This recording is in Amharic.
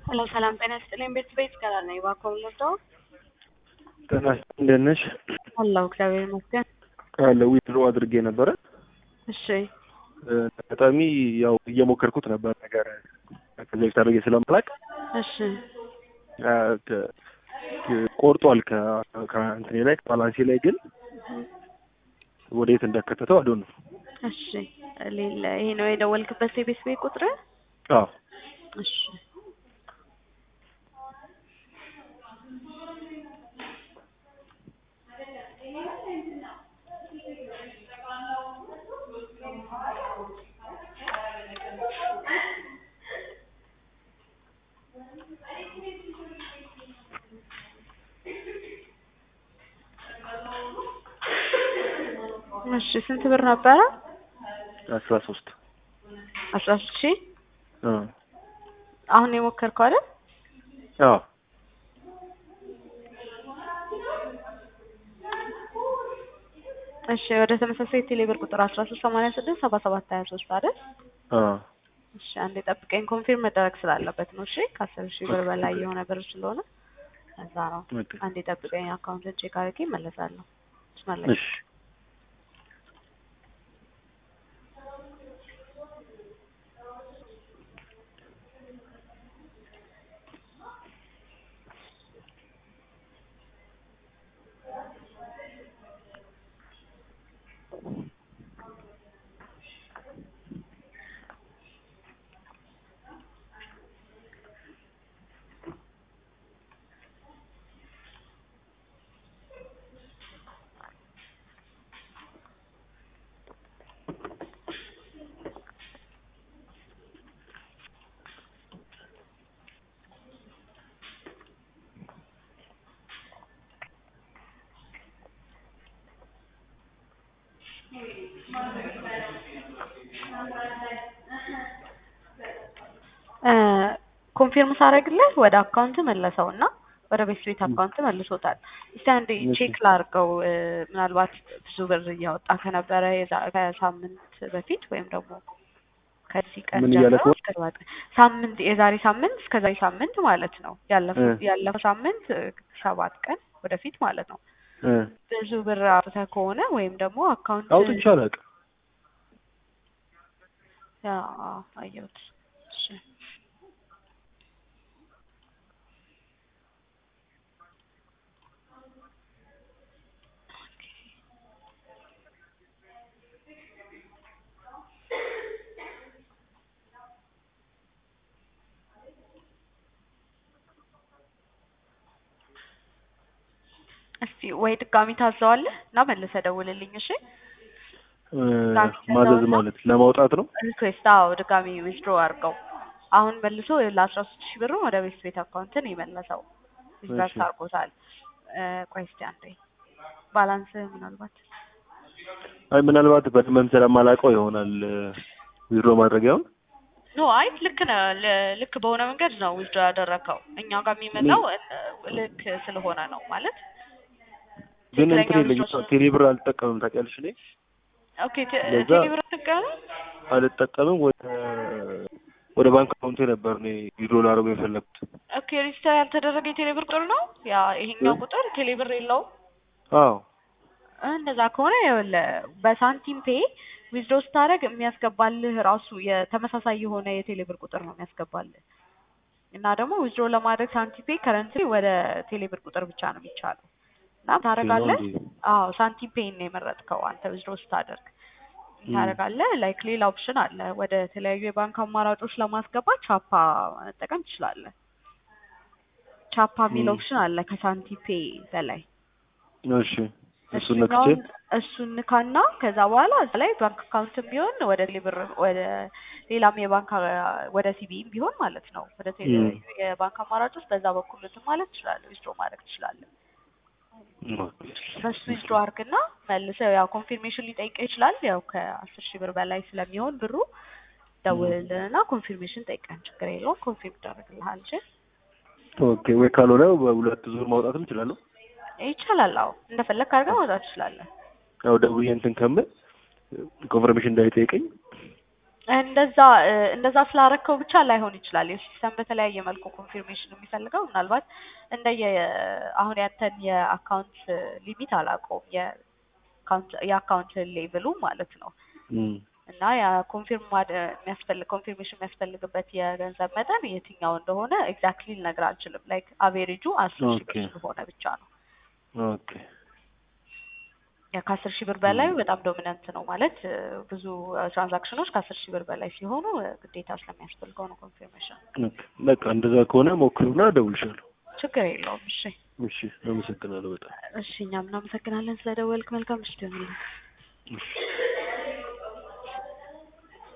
ሄሎ ሰላም ጤና ይስጥልኝ። ቤት ቤት ይቀራል ነው እባክዎ ልርዳው? ጤና ይስጥልኝ እንደት ነሽ? አለሁ እግዚአብሔር ይመስገን። አለ ዊድሮ አድርጌ ነበረ። እሺ አጋጣሚ ያው እየሞከርኩት ነበር ነገር ከዚህ በፊት አድርጌ ስለማላውቅ እሺ አ፣ ከ- ከ- ቆርጧል ከ- ከእንትኔ ላይ ከባላንሴ ላይ ግን ወዴት እንደከተተው አዶ ነው። እሺ ሌላ ይሄ ነው የደወልክበት የቤት ቤት ቁጥር? አዎ እሺ እሺ ስንት ብር ነበረ? አስራ ሶስት አስራ ሶስት ሺህ አሁን የሞከርከው አይደል? አዎ እሺ ወደ ተመሳሳይ ቴሌብር ቁጥር አስራ ሶስት ሰማንያ ስድስት ሰባ ሰባት ሀያ ሶስት አይደል? አዎ እሺ አንዴ ጠብቀኝ፣ ኮንፊርም መደረግ ስላለበት ነው። እሺ ከአስር ሺህ ብር በላይ የሆነ ብር ስለሆነ እዛ ነው። ኦኬ። አንዴ ጠብቀኝ፣ አካውንትን ቼክ አድርጌ እመለሳለሁ። ስመለስ እሺ ኮንፊርም ሳደርግልህ ወደ አካውንት መለሰው እና ወደ ቤት ቤት አካውንት መልሶታል። እስቲ አንዴ እሺ። ቼክ ላድርገው። እ፣ ምናልባት ብዙ ብር እያወጣ ከነበረ የዛ- ከሳምንት በፊት ወይም ደግሞ ከዚህ ቀን ምን እያለ ጀምሮ ከሆነ? እስከ ሰባት ቀን ሳምንት የዛሬ ሳምንት እስከ ዛሬ ሳምንት ማለት ነው። ያለፈው እ። ያለፈው ሳምንት እ፣ ሰባት ቀን ወደፊት ማለት ነው። እ፣ ብዙ ብር አውጥተህ ከሆነ ወይም ደግሞ አካውንት አውጥቼ አላውቅም። ያ አየሁት። እሺ እስቲ ወይ ድጋሚ ታዘዋለህ እና መልሰህ ደውልልኝ። እሺ እ፣ ማዘዝ ማለት ለማውጣት ነው። ሪኩዌስት አዎ፣ ድጋሚ ዊዝድሮ አድርገው። አሁን መልሶ ለአስራ ሶስት ሺህ ብር ወደ ቤት ቤት አካውንትን የመለሰው ሪቨርስ እሺ። አድርጎታል። እ፣ ቆይ እስቲ አንዴ ባላንስ ምናልባት አይ ምናልባት በደንብ ስለማላውቀው ይሆናል ዊድሮ ማድረጊያውን ኖ አይ ልክ ነህ። ል- ልክ በሆነ መንገድ ነው ዊዝድሮ ያደረግከው። እኛ ጋር የሚመጣው እ፣ ልክ ስለሆነ ነው ማለት ግን ትክክለኛ እንትን የለኝም withdrawal ቴሌብር አልጠቀምም ታውቂያለሽ። እኔ ኦኬ ቴ- ለዛ- ቴሌብር ትቀበል አልጠቀምም ወደ ወደ ባንክ አካውንቴ ነበር እኔ ዊድሮ ላደርገው የፈለኩት። ኦኬ ሬጅስተር ያልተደረገ የቴሌብር ቁጥር ነው ያ ይሄኛው እ? ቁጥር ቴሌብር የለውም። አዎ እንደዛ ከሆነ ይኸውልህ በሳንቲም ፔ ዊዝድሮ ስታደርግ የሚያስገባልህ ራሱ የተመሳሳይ የሆነ የቴሌብር ቁጥር ነው የሚያስገባልህ እና ደግሞ ዊዝድሮ ለማድረግ ሳንቲም ፔ ከረንትሊ ወደ ቴሌብር ቁጥር ብቻ ነው የሚቻለው እና ታደርጋለህ። እንዴ? አዎ ሳንቲም ፔን ነው የመረጥከው አንተ ዊዝድሮ ስታደርግ ታደርጋለህ። ላይክ ሌላ ኦፕሽን አለ። ወደ ተለያዩ የባንክ አማራጮች ለማስገባት ቻፓ መጠቀም ትችላለህ። ቻፓ የሚል ም። ኦፕሽን አለ ከሳንቲም ፔ በላይ እሺ እሱን ነክቼ እሱኛውን እሱን ንካና ከዛ በኋላ እዛ ላይ ባንክ አካውንትም ቢሆን ወደ ሌብር ወደ ሌላም የባንክ አ- ወደ ሲቢም ቢሆን ማለት ነው ወደ ቴሌ- ም። የባንክ አማራጮች በዛ በኩል እንትን ማለት ትችላለህ፣ ዊዝድሮ ማድረግ ትችላለህ። በሱ ዊዝድሮ አድርግና መልሰህ ያው ኮንፊርሜሽን ሊጠይቅህ ይችላል። ያው ከአስር ሺህ ብር በላይ ስለሚሆን ብሩ ደውልልንና ኮንፊርሜሽን ጠይቀን ችግር የለውም ኮንፊርም ይደረግልሃል። እሺ ኦኬ ወይ ካልሆነ በሁለት ዙር ማውጣትም እችላለሁ። ይቻላል። አዎ እንደፈለግ አድርገህ ማውጣት ትችላለህ። ያው ደውዬ እንትን ከምል ኮንፈርሜሽን እንዳይጠይቀኝ እንደዛ እ እንደዛ ስላረከው ብቻ ላይሆን ይችላል። የሲስተም በተለያየ መልኩ ኮንፊርሜሽን የሚፈልገው ምናልባት እንደየ አሁን ያንተን የአካውንት ሊሚት አላውቀውም የአካውንት የአካውንት ሌቭሉ ማለት ነው እም፣ እና ያ ኮንፊርም ማድ የሚያስፈልግ ኮንፊርሜሽን የሚያስፈልግበት የገንዘብ መጠን የትኛው እንደሆነ ኤግዛክትሊ ልነግር አልችልም። ላይክ አቬሬጁ አስር ሺህ ብር ኦኬ። ስለሆነ ብቻ ነው። ኦኬ ያ ከአስር ሺህ ብር በላይ በጣም ዶሚናንት ነው ማለት እ ብዙ ትራንዛክሽኖች ከአስር ሺህ ብር በላይ ሲሆኑ እ ግዴታ ስለሚያስፈልገው ነው ኮንፊርሜሽን። ኦኬ። በቃ እንደዛ ከሆነ ሞክሩና እደውልሻለሁ። ችግር የለውም። እሺ እሺ፣ አመሰግናለሁ በጣም እሺ፣ እኛም እናመሰግናለን ስለደወልክ። መልካም ምሽት ይሁንልህ። እሺ።